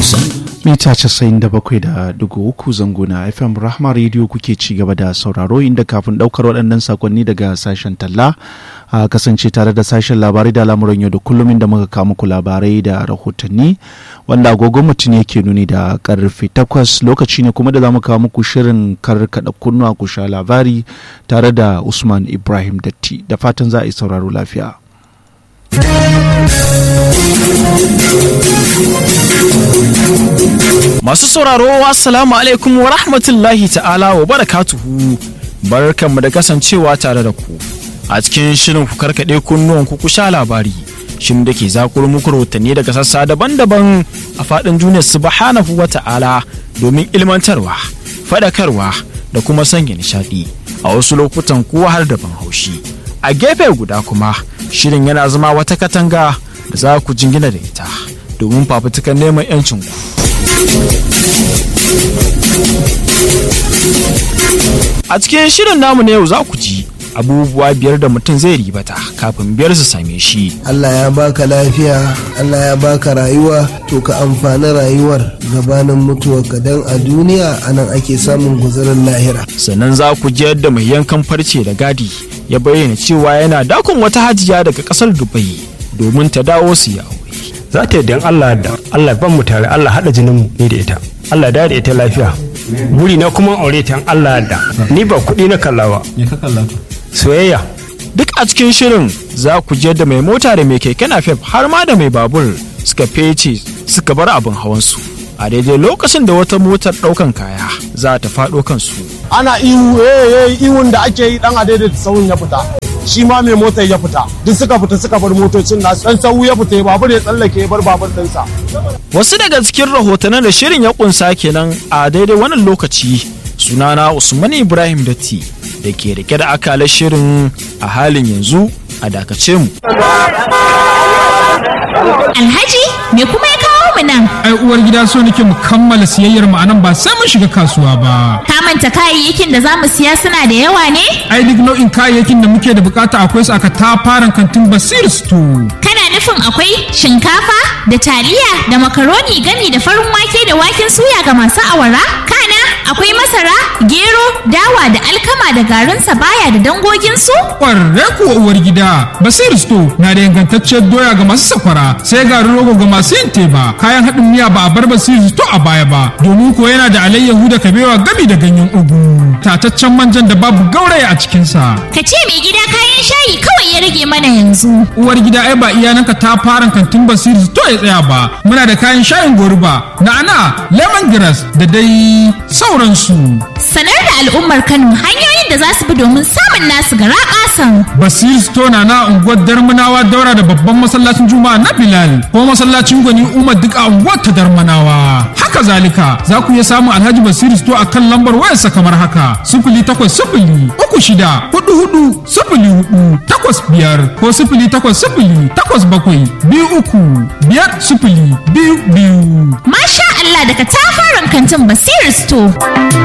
Hausa. mita 97.3 zango na fm rahma radio kuke ci gaba da sauraro inda kafin daukar waɗannan sakonni daga sashen talla a kasance tare da sashen labarai da lamuran yau da kullum inda muka kawo muku labarai da rahotanni wanda agogon mutum yake nuni da karfe 8 lokaci ne kuma da za mu kawo muku shirin karkada kunnuwa ku sha labari tare da usman ibrahim datti da fatan za a yi sauraro lafiya. Masu sauraro assalamu alaikum wa rahmatullahi ta'ala wa barakatuhu barkanmu da kasancewa tare da ku a cikin shirin ku karkaɗe kunnuwan ku sha labari shin da ke zakuro muku rahotanni daga sassa daban-daban a faɗin duniyar subhanahu wa ta'ala domin ilmantarwa faɗakarwa da kuma sanya nishaɗi a wasu lokutan kuwa har da ban haushi a gefe guda kuma shirin yana zama wata katanga da za ku jingina da ita domin fafutukan neman 'yancinku. A cikin shirin namu na yau za ku ji abubuwa biyar da mutum zai ribata kafin biyar su same shi. Allah ya baka lafiya, Allah ya baka rayuwa, to ka amfani rayuwar gabanin mutuwarka don a duniya anan ake samun guzurin lahira. Sannan za ku ji yadda mai yankan farce da gadi ya bayyana cewa yana dakon wata hajiya daga kasar Dubai domin ta dawo su yi aure. za ta yadda Allah da Allah ban mu tare Allah haɗa jinin mu ni da ita Allah da da ita lafiya buri na kuma aure ta Allah da ni ba kuɗi na kallawa soyayya Duk a cikin shirin za ku je da mai mota da mai keke napep har ma da mai babur suka fece suka bar abin hawansu. A daidai lokacin da wata motar ɗaukan kaya za ta faɗo kansu. ana ihu eh eh ihun da ake yi dan adaidaita sahun ya fita shi ma mai motar ya fita duk suka fita suka bar motocin nasu dan sahu ya fita babur ya tsallake ya bar babur ɗinsa Wasu daga cikin rahotannin da shirin ya kunsa kenan a daidai wannan lokaci sunana Usman Ibrahim Datti da ke rike da akalar shirin a halin yanzu a dakace mu. Alhaji me kuma ya kawo mu nan? ai uwar gida so nake mu kammala siyayyar mu anan ba sai mun shiga kasuwa ba Ka manta kayayyakin da za mu siya suna da yawa ne? ai duk nau'in kayayyakin da muke da bukata akwai su aka tafaran kantin basir store Kana nufin akwai shinkafa da taliya da makaroni gami da farin wake da waken suya ga masu awara? Kana akwai masara, gero, dawa da alkama da garin sabaya da dangoginsu? kwarre kuwa uwar gida basir store na da ingantacciyar doya ga masu sakwara sai garin rogo ga masu yin teba kayan haɗin miya ba a bar basir store a baya ba domin ko yana da alayyahu da kabewa gami da ganyen ugu tataccen manjan da babu gauraya a cikinsa Ka ce mai gida kayan shayi kawai ya rage mana yanzu. uwar gida ai ba iyananka ta fara kantin basir to ya tsaya ba muna da kayan shayin goruba na'ana lemongrass da dai sauransu Sanar da al'ummar Kano hanyoyin da za su bi domin samun nasu gara ƙasan. basir store na na unguwar darmanawa daura da babban masallacin juma'a na bilal ko masallacin gwani umar duk a unguwar ta darmanawa haka zalika za ku iya samun alhaji basir store a kan lambar wayarsa kamar haka sifili takwas sifili uku shida hudu hudu sifili hudu takwas biyar ko sifili takwas sifili takwas bakwai biyu uku biyar sifili biyu biyu Masha Allah daga tafaran kantin Basir Store.